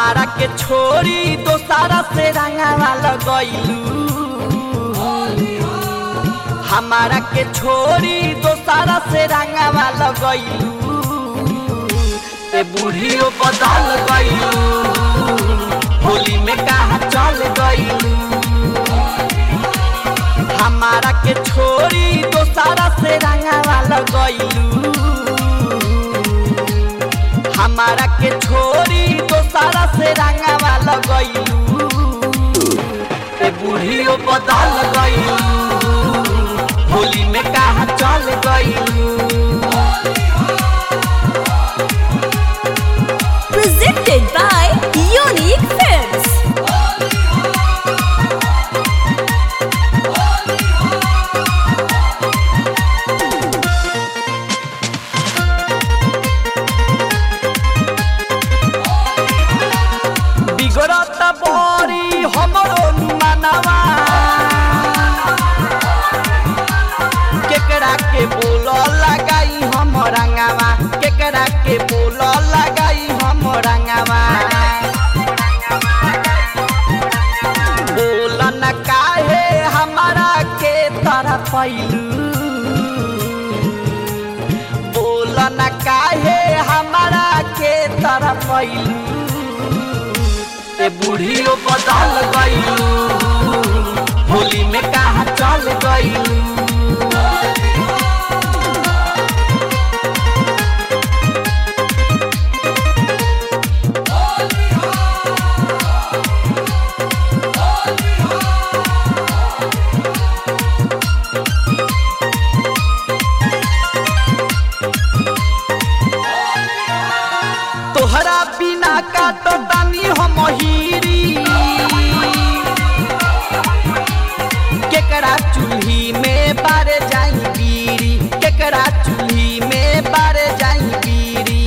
हमारा के छोरी दोसारा से रंगावा लगैलू हमारा के छोरी दोसारा से रंगावा लगैलू ए बूढ़ियो बदल गईलू होली में कहा चल गईलू हमारा के छोरी दोसारा से रंगावा लगैलू हमारा के छोरी दोसारा से रंगावा लगैलू ए बूढ़ियो बदल गईलू होली में कहा चल गईलू Presented by Unique Films. बिगड़त बड़ी हमरो मनवा केकरा के बोल लगाई हम रंगावा केकरा के बोल लगाई हम रंगावा बोल न काहे हमारा के तरह पैलू बोल न काहे हमारा के तरह पैलू ए बूढ़ियो बदल गईलू होली में कहा चल गईलू तोहरा बिना काटो तानी हम हीरी केकरा चूल्ही में बारे जाई बीरी केकरा चूल्ही में बारे जाई बीरी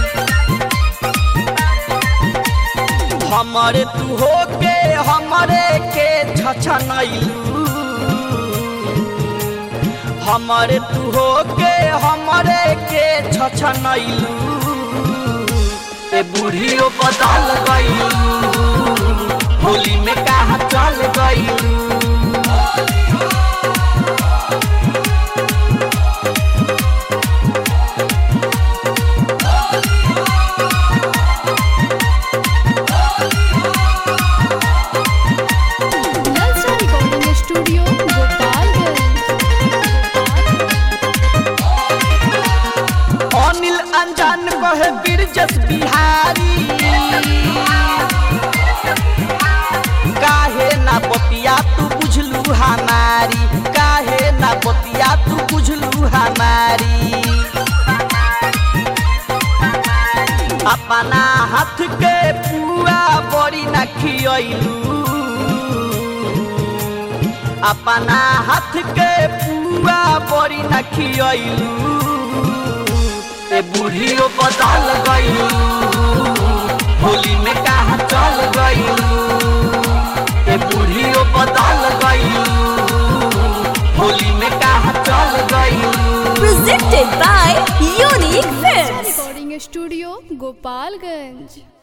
हमरे तू हो के हमरे के छछनैलू हमरे तू हो के हमरे के छछनैलू ए बूढ़ियो बदल गईलू होली में कहा चल गईलू नलसा रिकॉर्डिंग स्टूडियो गोपालगंज अनिल अनजान कहे बिरजस बिहारी काहे ना बतिया तू बुझलू हमारी काहे ना बतिया तू बुझलू हमारी अपना हाथ के पुआ बड़ी न खियलू अपना हाथ के पुआ बड़ी न खियलू ए बूढ़ियो बदल गईलू होली में कहा चल गईलू ए बूढ़ियो बदल गईलू होली में कहा चल गईलू Presented by Unique Films. Recording studio Gopalganj